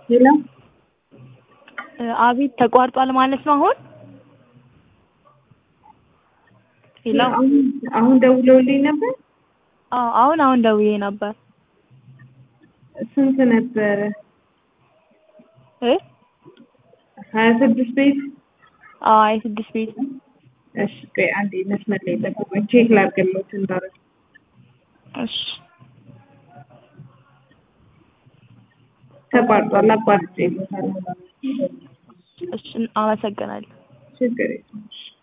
ሄሎ አቤት ተቋርጧል ማለት ነው አሁን ሄሎ አሁን አሁን ደውለውልኝ ነበር። አዎ አሁን አሁን ደውዬ ነበር ስንት ነበረ? እ ሀያ ስድስት ቤት አዎ የስድስት ቤት እሺ ቆይ አንዴ መስመር ላይ ጠብቁኝ ቼክ ላድርግልዎት እንዳረግ እሺ ተቋርጧል አቋርጬ ይሉታል እሺ አመሰግናለሁ ችግር የለም እሺ